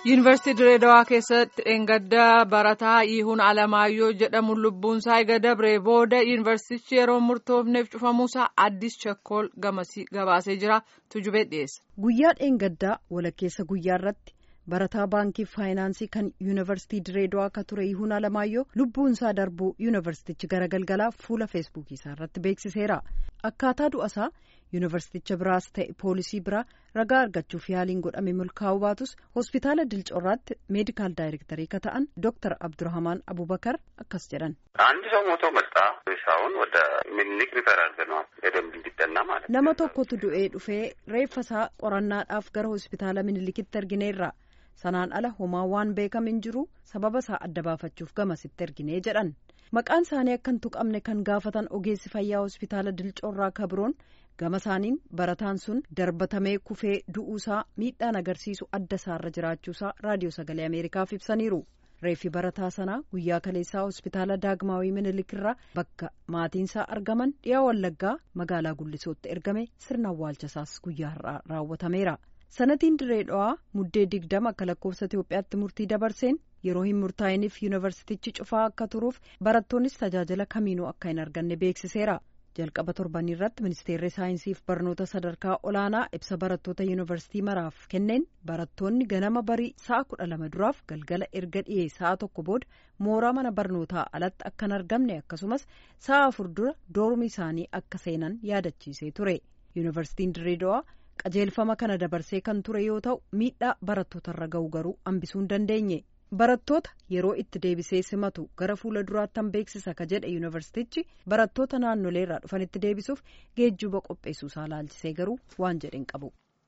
yuunivarsiitii direedawaa keessatti dheengaddaa barataa yihuun alamaayyoo jedhamu lubbuunsaa eega dabree booda yuunivarsiitichi yeroo murtoofneef cufamuusaa addis chakkool gabaasee jira tujubee dhiyeessa. guyyaa dheengaddaa walakkeessa guyyaa irratti barataa baankii faayinaansii kan yuunivarsiitii direedawaa akka ture yihuun alamaayyoo lubbuunsaa darbuu yuunivarsiitichi gara galgalaa fuula feesbuukii isaa irratti beeksiseera akkaataa du'asaa yuunivarsiiticha biraas ta'e poolisii biraa ragaa argachuuf yaaliin godhame milkaa'uu baatus hospitaala dilcorraatti meedikaal daayirektarii ka ta'an dooktar abdurahmaan abubakar akkas jedhan. አንድ ሰው ሞቶ መጣ ሳሁን ወደ ሚኒክ ሪፈር አድርገነዋል በደንብ እንዲጠና ማለት nama tokkotu du'ee dhufee reeffasaa qorannaadhaaf gara hospitaala minilikitti ergineerra sanaan ala homaa waan beekame hin jiru sababa isaa adda baafachuuf gamasitti erginee jedhan maqaan isaanii akka hin tuqamne kan gaafatan ogeessi fayyaa hospitaala dilcoorraa kabroon gama isaaniin barataan sun darbatamee kufee du'uusaa miidhaan agarsiisu adda isaarra jiraachuusaa raadiyoo sagalee ameerikaaf ibsaniiru reeffi barataa sanaa guyyaa kaleessaa hospitaala daagmaawii minilikirraa bakka maatiinsaa argaman dhiyaa wallaggaa magaalaa guddisootti ergame sirna awwaalchasaas guyyaa har'aa raawwatameera. sanatiin direedawaa muddee digdama akka lakkoofsa Itoophiyaatti murtii dabarseen yeroo hin murtaa'iniif yuunivarsiitichi cufaa akka turuuf barattoonnis tajaajila kamiinuu akka hin arganne beeksiseera jalqaba torbanii irratti ministeerri saayinsiif barnoota sadarkaa olaanaa ibsa barattoota yuunivarsiitii maraaf kenneen barattoonni ganama barii sa'a kudha lama duraaf galgala erga dhiyee sa'a tokko booda mooraa mana barnootaa alatti akka hin argamne akkasumas sa'a afur dura doormii isaanii akka seenan yaadachiisee ture yuunivarsiitiin direedawaa. qajeelfama kana dabarsee kan ture yoo ta'u miidhaa barattootarra ga'u garuu hambisuu hin dandeenye barattoota yeroo itti deebisee simatu gara fuula duraattan beeksisa ka jedhe yuunivarsiitichi barattoota naannolee irraa dhufanitti deebisuuf geejjiba qopheessuusaa laalchisee garuu waan jedhe hin qabu.